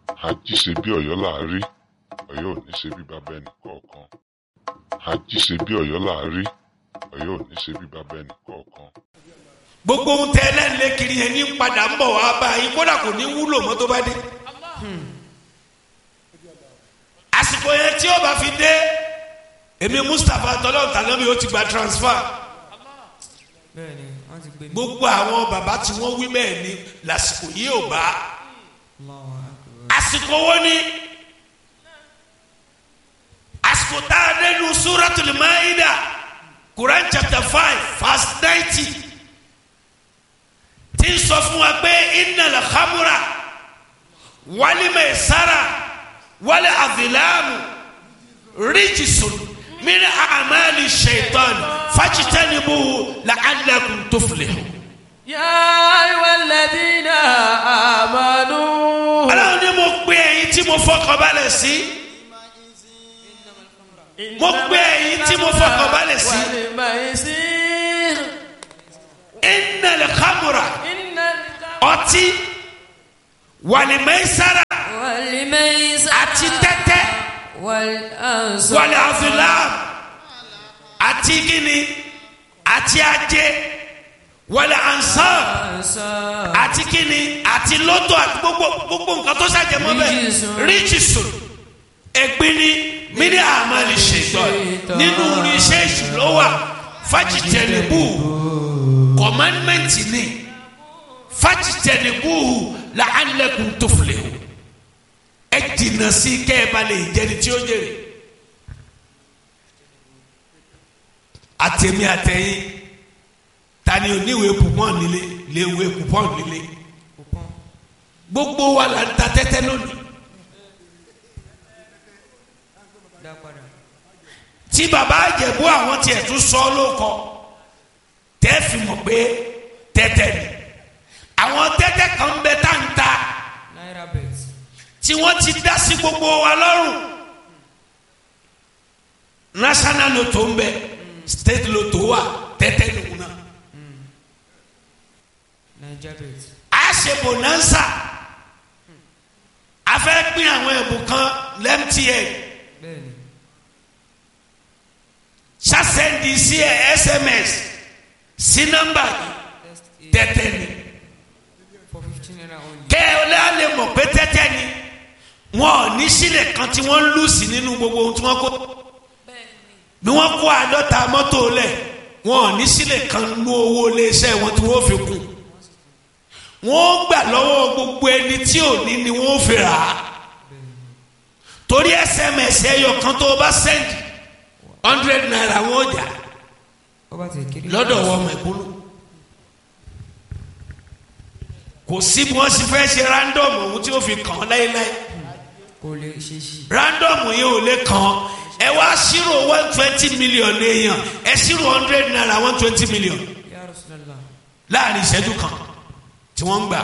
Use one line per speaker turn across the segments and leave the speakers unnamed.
ají ṣe bí Ọ̀yọ́ là á rí Ọ̀yọ́ ò ní ṣe bí bàbá ẹnì kọ̀ọ̀kan ají ṣe bí Ọ̀yọ́ là á rí Ọ̀yọ́ ò ní ṣe bí bàbá ẹnì kọ̀ọ̀kan.
gbogbo ohun tẹ ẹlẹ́nlẹ́ kiri yẹn ní padà ń bọ̀ wá bá yín kódà kò ní wúlò mọ́ tó bá dé. àsìkò yẹn tí ó bá fi dé èmi Mustapha tọ́lọ́ tànábì ó ti gba transfer
bẹ́ẹ̀ni wọ́n ti gbé mi.
gbogbo àwọn bàbá tí wọ́n wí bẹ́ẹ̀ ni lásìkò yìí ò bá
Allahu akbar.
àsìkò wo ni àsìkò tá a dé nu Suratul Maida Quran chapter five verse ninety tí ń sọ fún wa pé innal khamra wal maisara wal azlamu rijsun min a'mali shaitan fajtanibuhu la'allakum tuflihun.
Ya ayyuhal ladhina amanu.
ọlọ́run ní mo pe ẹ̀yin tí mo fọkàn balẹ̀ sí mo pe ẹ̀yin tí mo fọkàn balẹ̀ sí
Wal maisir.
innal khamra
Innal
ọtí wal maisara
wal maisir.
àti tẹ́tẹ́
wal ansab.
wal azlam àti gíní àti ajé wal ansab
ansab.
àti kíni àti lọ́tọ̀ àti gbogbo gbogbo nǹkan tó ṣàjẹmọ́ bẹ́ẹ̀
Ríjìsùn.
ríjìsùn ẹ̀gbin ni mini amali ṣètọ́ nínú iṣẹ́ ìṣúná wà fájìtẹ̀lẹ́bù kọ̀mánmẹ́ǹtì ni fájìtẹ̀lẹ́bù la'allakum tuflihu ẹ jìnnà sí kẹ́ ẹ bá lè jẹni tí ó jèrè àtẹ̀mí àtẹ̀yìn tani oníwèé pupọ́n nílé léwèé pupọ́n nílé gbogbo wa la ń ta tẹ́tẹ́ lónìí
Dá padà.
tí baba àjẹ̀bú àwọn tiẹ̀ tún sọ lóko tẹ́ fi mọ̀ pé tẹ́tẹ́ ni àwọn tẹ́tẹ́ kan bẹ tá ń ta
Naira bet.
tí wọ́n ti dá sí gbogbo wa lọ́rùn national lotto ń bẹ state lotto wà tẹ́tẹ́ nìkú náà
Naija bet.
a ṣe bonanza a fẹ́ pín àwọn ẹ̀bùn kan lẹ́mtn
Bẹ́ẹ̀ni.
ṣàṣẹ́ndì sí ẹ sms sí nọ́mbà yìí tẹ́tẹ́ ni
For fifteen naira only.
kẹ́ ẹ lè mọ̀ pé tẹ́tẹ́ ni wọn ò ní sílẹ̀ kan tí wọ́n ń lù sí nínú gbogbo ohun tí wọ́n kó bí wọ́n kó àádọ́ta mọ́tò lẹ̀ wọn ò ní sílẹ̀ kan nú owó iléeṣẹ́ wọn tí wọ́n fi kún wọ́n gbà lọ́wọ́ gbogbo ẹni tí ò ní ni wọ́n fi rà á torí sms ẹyọ kan tó o bá sẹ́ndì hundred naira wọn ò jà
Ó bá ti kiri.
lọ́dọ̀ wọn mẹ̀kúnnù kò sí bí wọ́n sì fẹ́ ṣe random ohun tí ó fi kàn án láéláé
Kò lè ṣe sí.
random yìí ò lè kàn án ẹ wá ṣírò one twenty million èèyàn ẹ ṣírò hundred naira one twenty million
Ya Rasulallah.
láàrin ìṣẹ́jú kan tí wọ́n ń gbà.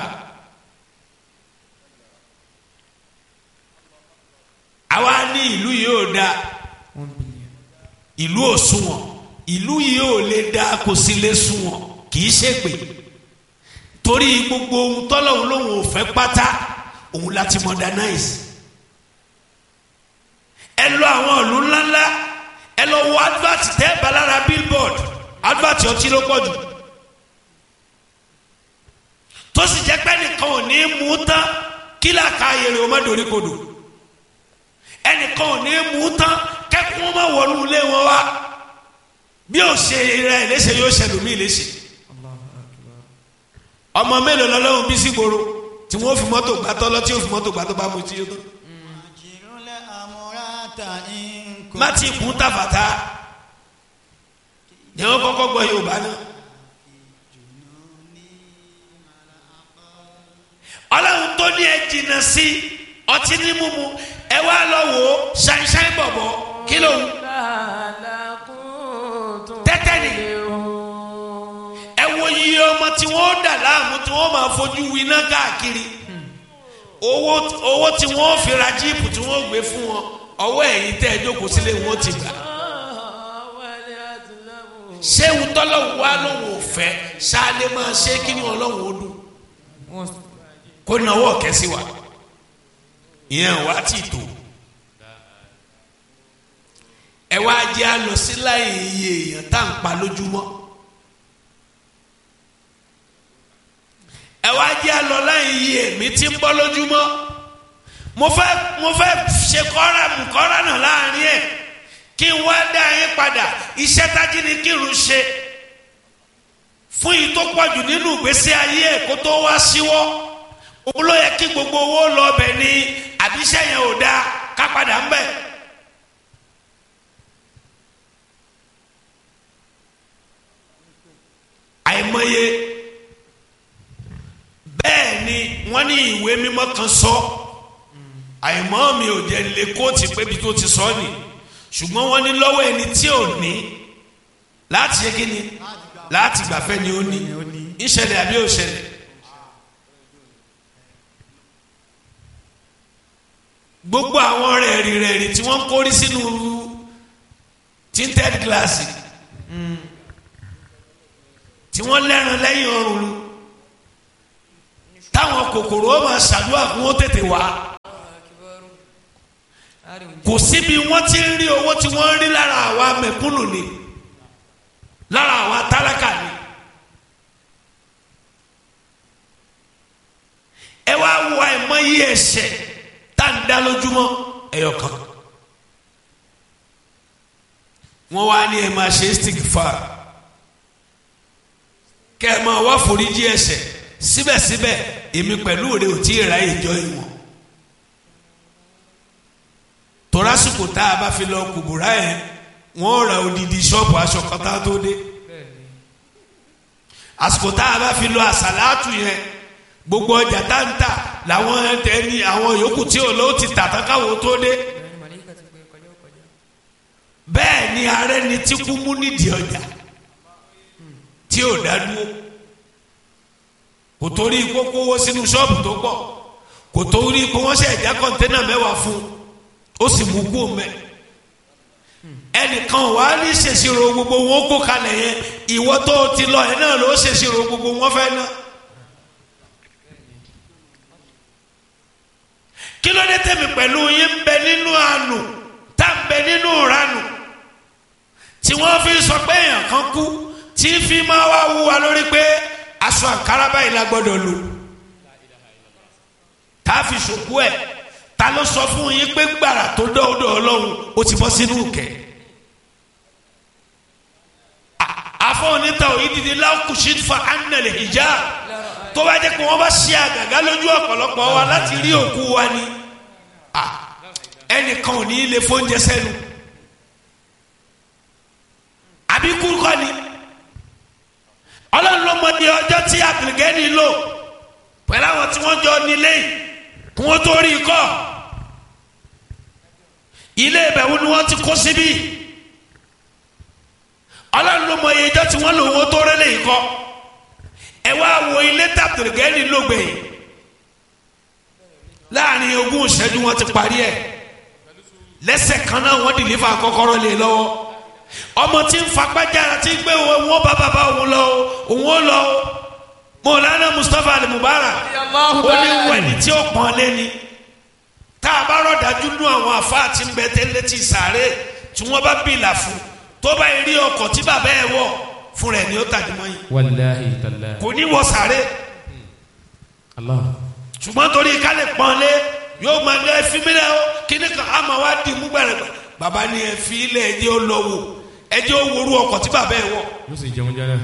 àwa ní ìlú yìí ò dáa
One billion.
ìlú ò sunwọ̀n ìlú yìí ò lè dáa kò sí lè sunwọ̀n kì í ṣègbè torí gbogbo ohun tọ́lọ́hún lòun ò fẹ́ pátá òun láti modernize ẹ lọ àwọn ìlú ńláńlá ẹ lọ wo advert tẹ́ balára billboard advert ọtí ló pọ̀ jù tó sì jẹ́ pé nìkan ò ní mú tán kí làkà ayèrè o má dorí kodò ẹnìkan ò ní mú tán kẹ́kọ̀ọ́ má wọnú ilé wọn wá bí ó ṣe rẹ̀ léṣe yóò ṣẹlòmíì léṣe
Allahu akbar.
ọmọ mélòó lọ́lọ́run bí sígboro tí wọ́n fi mọ́tò gbá tọ́lọ́ tí ó fi mọ́tò gbá tó bá mu tí ó tán.
Àjìrúlẹ̀ àmúratà ń
má ti kún tàfàtà ni wọ́n kọ́kọ́ gbọ́ Yorùbá náà. ọlọ́run tó ní ẹ jìnnà sí ọtí ní mímu ẹ wá lọ wò ó ṣáínṣáín bọ̀bọ̀ kí ló ń tẹ́tẹ́ ni ẹ wo iye ọmọ tí wọ́n dà láàmú tí wọ́n máa fojú winá káàkiri owó owó tí wọ́n fi ra jíìpù tí wọ́n gbé fún wọn ọwọ́ ẹ̀yìn tẹ́ ẹ jókòó sílé wọn ti gbà ṣé ń tọ́lọ́wọ́ wa lòun ò fẹ́ ṣáálé máa ṣe kí ni ọlọ́run ó dùn
Wọ́n
kó náwó ọ̀kẹ́ sí wa ìyẹn wá ti tó ẹ wá jẹ́ a lọ sí láyé iye èèyàn tá à ń pa lójúmọ́ ẹ wá jẹ́ a lọ láyé iye èmi tí ń bọ́ lójúmọ́ mo fẹ́ mo fẹ́ ṣe kọ́ra kọ́ra náà láàrin ẹ̀ kí n wá dá yín padà iṣẹ́ tájí ni kírun ṣe fún yìí tó pọ̀jù nínú ìgbésí ayé ẹ̀ kó tó wá síwọ́ òun ló yẹ kí gbogbo owó lọ bẹ̀ ni àbíṣẹ́ yẹn ò dáa ká padà ń bẹ̀. àìmọye bẹ́ẹ̀ ni wọ́n ní ìwé mímọ́ kan sọ àìmọ́ mi ò jẹ́ lè kóòtù pé bí tó ti sọ ni ṣùgbọ́n wọ́n ní lọ́wọ́ ẹni tí ò ní láti ṣe kí ni láti gbàfẹ́ ni ó ní ìṣẹ̀lẹ̀ àbí òṣẹ̀lẹ̀. gbogbo àwọn rẹ̀rì rẹ̀rì tí wọ́n kórí sínú tinted glass tí wọ́n lẹ́ran lẹ́yìn ọrùn lu táwọn kòkòrò ó máa ṣàdúrà kí wọ́n tètè wá kò síbi wọ́n ti ń rí owó tí wọ́n ń rí lára àwa mẹ̀kúnnù ni lára àwa tálákà ni. ẹ wá wo àìmọye ẹ̀ṣẹ̀ tá ń dá lójúmọ́ ẹyọ kan wọ́n wá ní ẹ máa ṣe istighfar kẹ́ ẹ máa wá foríjì ẹ̀ṣẹ̀ síbẹ̀síbẹ̀ èmi pẹ̀lú rẹ ò tí ì ra ìjọ ìwọ̀n torásìkò tá a bá fi lọ kùbùrà yẹn wọ́n ra odidi ṣọ́ọ̀bù aṣọ kan tá a tó dé àsìkò tá a bá fi lọ àsàlátù yẹn gbogbo ọjà tá ń tà làwọn ẹni àwọn yòókù tí ò lọ́wọ́ ti tà tán káwọn tó dé bẹ́ẹ̀ ni ààrẹ ni tí kú mú nídìí ọjà tí ò dá dúró kò torí kókó owó sínú ṣọ́ọ̀bù tó pọ̀ kò torí kó wọ́n ṣe ẹ̀já kọ́ńténà mẹ́wàá fún ó sì mú kú mẹ́ ẹnìkan wàá ní ṣèṣirò gbogbo wọn kó kalẹ̀ yẹn ìwọ tó ti lọ ẹ̀ náà ló ṣèṣirò gbogbo wọn fẹ́ náà. kí ló dé tẹ̀mí pẹ̀lú yín ń bẹ nínú àánú tá ń bẹ nínú ìranù tí wọ́n fi sọ pé èèyàn kan kú tí fi máa wá wú wa lórí pé aṣọ àǹkárá báyìí la gbọ́dọ̀ lò tá a fi ṣòkú ẹ̀ ta ló sọ fún yín pé gbàrà tó dọ́ọ̀dọ̀ ọlọ́run ó ti bọ́ sínú kẹ̀ afọ onítà òyìnbí lákùsí fa anàlẹ ìjà tó bá jẹ́ pé wọ́n bá ṣe àgàgà lójú ọ̀pọ̀lọpọ̀ wa láti rí òkú wa ni ẹnìkan ò ní lè fóúnjẹ sẹ́nu àbí kúrúkọ ni ọlọ́run ló mọ ní ọjọ́ tí àgbègẹ́ni lò pẹ̀lú àwọn tí wọ́n jọ nílé kí wọ́n tó rí i kọ́ ilé ìbẹ̀wò ni wọ́n ti kó síbí ọlọ́run ló mọ iye ọjọ́ tí wọ́n lò wọ́n tó rẹ́lẹ̀ yìí kọ́ ẹ wá wo ilé tàbùrùgẹ́rì lógbè láàrin ogún ìṣẹ́jú wọn ti parí ẹ̀ lẹ́sẹ̀ kan náà wọ́n dìlífà kọ́kọ́rọ́ lé lọ́wọ́ ọmọ tí ń fagbájára tí ń gbé wọn bá bàbá òun lọ òun ó lọ mọ̀lánà Mustapha Ali Mubarak ó ní wẹ̀ni tí ó pọ́n lé ni tá a bá rọ̀dájú nú àwọn àfáà tí ń bẹ tẹ́lẹ̀ tí sàárè tí wọ́n bá bìlà fún tó bá rí ọkọ̀ tí bàbá ẹ̀ wọ̀ fún rẹ̀ ni ó tàdí mọ́ yìí
wàláhi tàlá.
kò ní wọ sàárè
Allah.
ṣùgbọ́n torí ká lè pọ́n lé yóò máa lé ẹfí mi lẹ́ o kíní kan á máa wá di mú gbẹ̀rẹ̀ gbẹ̀ bàbá ni ẹfí ilé ẹjẹ́ ó lọ wò ẹjẹ́ ó worú ọkọ̀ tí bàbá ẹ̀ wọ̀
yóò sì jẹun jẹrẹ.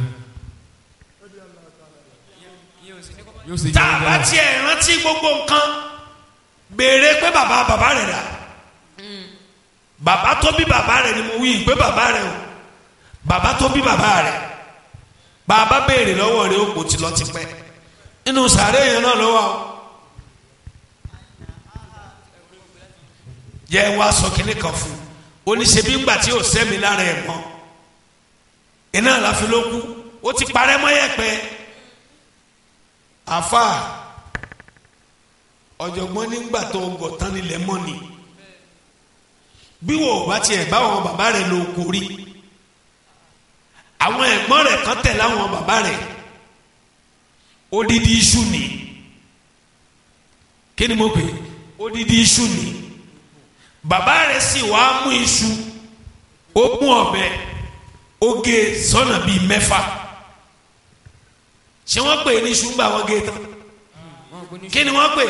yóò sì
tá
jẹun
a bá
jẹrẹ.
tiẹ̀ rántí gbogbo nǹkan béèrè pé bàbá bàbá rẹ̀ rà bàbá tó bí bàbá rẹ̀ ni mo wí pé bàbá rẹ̀ o bàbá tó bí bàbá rẹ̀ bàbá béèrè lọ́wọ́ rẹ̀ ó kò ti lọ ti pẹ́ nínú sàárè yẹn náà lọ́wọ́ o yẹ wá sọ kínní kan fún un oníṣẹ́bí ńgbà tí ò sẹ́mi lára ẹ̀ mọ́ iná láfi ló kú ó ti parẹ́ mọ́ yẹ̀pẹ̀ àfa ọ̀jọ̀gbọ́n nígbà tó gọ̀ tán nílẹ̀ mọ́ ni bí wò ó bá tiẹ̀ bá àwọn bàbá rẹ̀ ló kó rí àwọn ẹ̀gbọ́n rẹ̀ kan tẹ̀ láwọn bàbá rẹ̀ odidi iṣu ni kí ni mo pè é odidi iṣu ni bàbá rẹ̀ sì wá mú iṣu ó mú ọ̀bẹ ó gé sọ́nà bíi mẹ́fà ṣé wọ́n pè ní iṣu ńgbà wọ́n gé tán kí ni wọ́n pè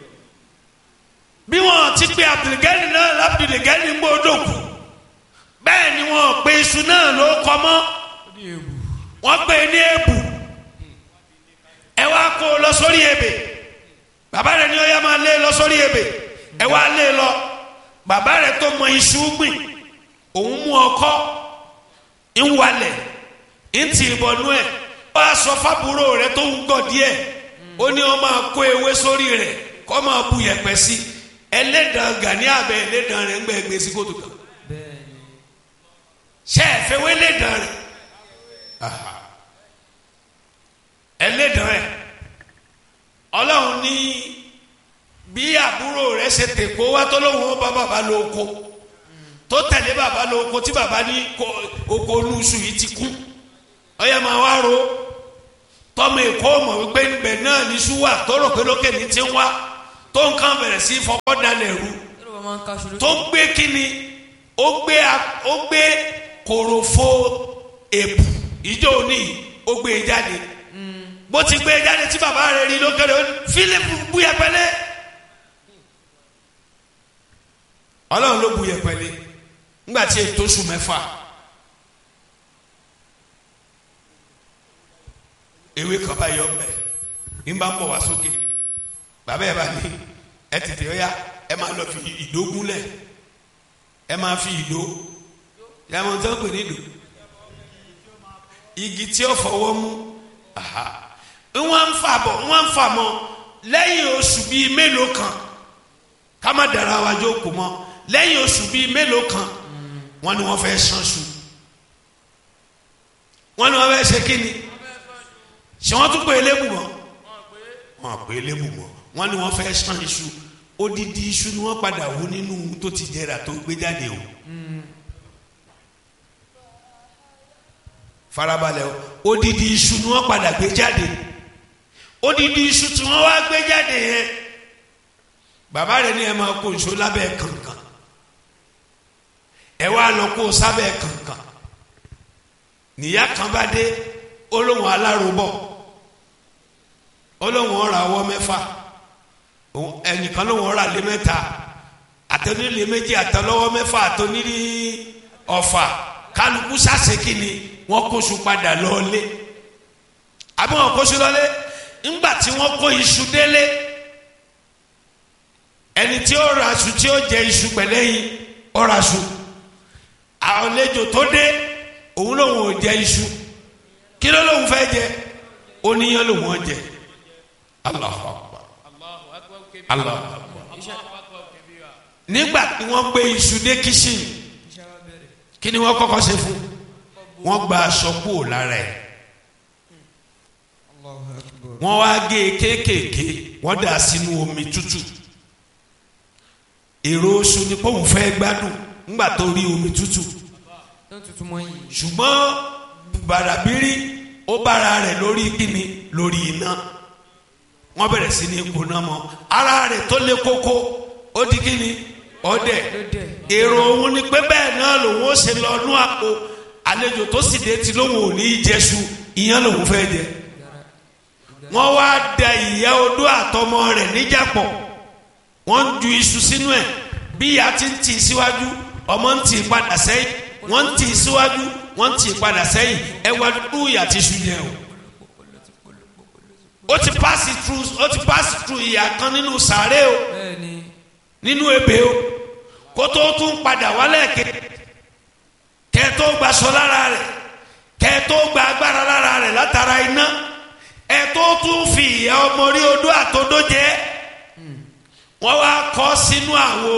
bí wọ́n ti pe abdulgani náà labdulgani ń gbọ́dọ̀ kù bẹ́ẹ̀ ni wọ́n pe iṣu náà ló kọ́ mọ́ wọ́n pè ní èbù ẹ wá kó o lọ sórí ebè bàbá rẹ ní ó yá máa lé lọ sórí ebè ẹ wá lé lọ bàbá rẹ tó mọ iṣu gbìn òun mú ọkọ́ ń walẹ̀ ń tì ìbọnú ẹ̀ ó wá sọ fábúrò rẹ tó ń gọ̀ díẹ̀ ó ní ó máa kó ewé sórí rẹ̀ kó máa bu yẹ̀pẹ̀ sí ẹlẹ́dàn gani abẹ́ ẹlẹ́dàn rẹ̀ ń gbẹ́ gbé sí kótó kan ṣe é fẹ́ wé ẹlẹ́dàn rẹ̀ ẹlẹ́dàn rẹ̀ ọlọ́run ní bí àbúrò rẹ̀ ṣe tèkó wá tó lóun ó bá bàbá lóko tó tẹ̀lé bàbá lóko tí bàbá ní oko olúṣù yìí ti kú ọyẹ máa wá ro tọmọ èkó mọ̀ wípé níbẹ̀ náà ní ṣúwà tó rò pé lókè ní ti ń wá tó nǹkan bẹ̀rẹ̀ sí fọwọ́ dalẹ̀ rú tó gbé kíni ó gbé ó gbé kòròfo èpù ìjọ òní ó gbé e jáde bó ti gbé e jáde tí bàbá rẹ̀ rí lókèrè ó fílípù bu yẹpẹlẹ ọlọ́run ló bu yẹpẹlẹ ńgbà tí ètò oṣù mẹ́fà ewé kan bá yọ ọbẹ̀ ní bá ń bọ̀ wá sókè bàbá ẹ̀ bá ní ẹ tètè ọ̀yá ẹ máa lọ fi ìdó gúnlẹ̀ ẹ máa fi ìdó yàmọ̀ tó ń pè ní ìdó igi tí ó fọwọ́ mú wọ́n ń fà bọ̀ wọ́n ń fà mọ́ lẹ́yìn oṣù bíi mélòó kan ká má dara wa jókòó mọ́ lẹ́yìn oṣù bíi mélòó kan wọ́n ní wọ́n fẹ́ ṣanṣu wọ́n ní wọ́n fẹ́ ṣe kíni ṣé wọ́n tún pè é lébù mọ́ wọ́n pè é lébù mọ́ wọ́n ní wọ́n fẹ́ ṣan iṣu odidi iṣu ni wọ́n padà wú nínú tó ti jẹrà tó gbé jáde o. farabalẹ̀ o odidi iṣu ni wọ́n padà gbé jáde odidi iṣu tí wọ́n wá gbé jáde yẹn bàbá rẹ̀ ní ẹ máa kó nṣó lábẹ́ kànkàn ẹ wá lọ kó sábẹ́ kànkàn níyà kan bá dé olóhùn alárobọ̀ olóhùn ọ̀rọ̀ àwọ̀ mẹ́fà ẹnìkan lóhùn ọ̀rọ̀ àlẹ́ mẹ́ta àtẹnulẹ méjì àtẹlọ́wọ́ mẹ́fà àtẹnulẹ ọ̀fà kálukú sàṣekì ni wọ́n kóṣù padà lọ́ọ́lé àbí wọ́n kóṣù lọ́lé ńgbà tí wọ́n kó iṣu délé ẹni tí ó ra aṣù tí ó jẹ iṣu pẹ̀lẹ́yìn ó ra aṣù àlejò tó dé òun lòun ò jẹ iṣu kí ló lòun fẹ́ jẹ oníyan lòun ò jẹ Allahu Akbar Allahu Akbar nígbà tí wọ́n gbé iṣu dé kíṣìn kí ni wọ́n kọ́kọ́ ṣe fún wọ́n gba aṣọ kúrò lára ẹ̀ wọ́n wá gé e kéékèèké wọ́n dà sínú omi tútù èrò oṣù ni pé òun fẹ́ gbádùn ńgbà tó rí omi tútù ṣùgbọ́n bàràbírí ó bára rẹ̀ lórí kíni lórí iná wọ́n bẹ̀rẹ̀ sí ní kóná mọ́ ara rẹ̀ tó lé kókó ó di kíni ọdẹ èrò òun ni pé bẹ́ẹ̀ náà lòun ó ṣe lọ nú àpò àlejò tó sì dé tí lóun ò ní í jẹṣu ìyẹn lòun fẹ́ jẹ wọ́n wá da ìyá odó àtọmọ rẹ̀ níjàpọ̀ wọ́n ń ju iṣu sínú ẹ̀ bí ìyá ti ń tì í síwájú ọmọ ń tì í padà sẹ́yìn wọ́n ń tì í síwájú wọ́n ń tì í padà sẹ́yìn ẹ wá dúdú ìyá ti ṣu yẹn o ó ti pass through ó ti pass through ìyá kan nínú sàárè o nínú ebè o kó tó tún padà wálẹ̀ ké kẹ́ tó gbaṣọ lára rẹ̀ kẹ́ tó gba agbára lára rẹ̀ látara iná ẹ tó tún fi ìyá ọmọ rí odó àtodó jẹ wọ́n wá kọ́ sínú àwo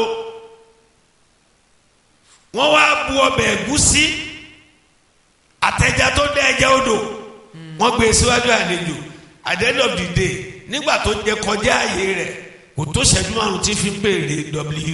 wọ́n wá bu ọbẹ̀ ẹ̀gúsí àtẹ̀já tó dẹ́ ẹ̀jẹ̀ odò wọ́n gbé síwájú àlejò at the end of the day nígbà tó jẹ kọjá ààyè rẹ̀ kò tó ṣẹ́jú márùn tí fi ń pèrè w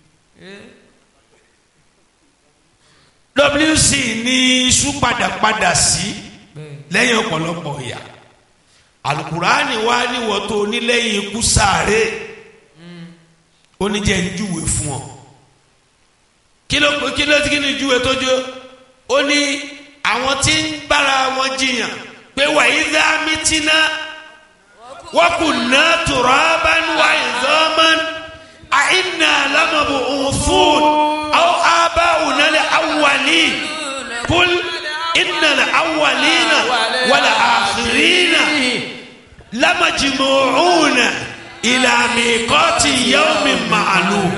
wc ní iṣu padàpadà sí lẹ́yìn ọ̀pọ̀lọpọ̀ ìyà alukurani wa níwọ̀ tó nílẹ̀yìn ikú sáré ó ní jẹ́ ń júwe fún ọ kí ló kí ló kí ni júwe tó jó ó ní àwọn tí ń bára wọn jiyàn pé wàyí dá mítínà wọ́n kù ná turaban wa idhaman àìnà lámàbò òfún àwọn abáwùnà lè awwalin kul inna lè awwalina wàlẹ̀ àkhirina lamajmu'una ila miqati yawmin ma'lum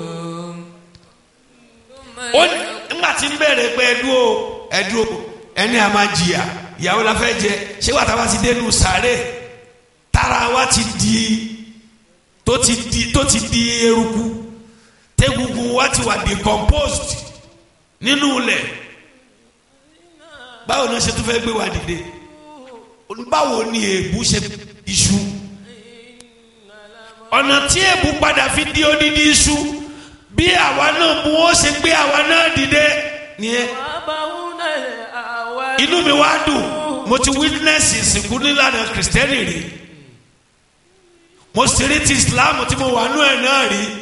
ó ní nígbà tí ń bẹ̀rẹ̀ pé ẹdú o ẹdú o ẹni a máa jìyà ìyàwó la fẹ́ jẹ ṣé wàá tàbá ti dénú sàárè tára wa ti di tó ti di tó ti di eruku tẹ́gungun wa ti wà decomposed nínú ilẹ̀ báwo ni wọ́n ṣe tún fẹ́ gbé wa dìde báwo ni èébú ṣe iṣu ọ̀nà tí èébú padà fi di odidi iṣu bí àwa náà mú ó ṣe gbé àwa náà dìde nìyẹn inú mi wá dùn mo ti witness ìsìnkú nílànà kìrìsìtẹ́nì rí mo sì rí ti islam tí mo wà nú ẹ̀ náà rí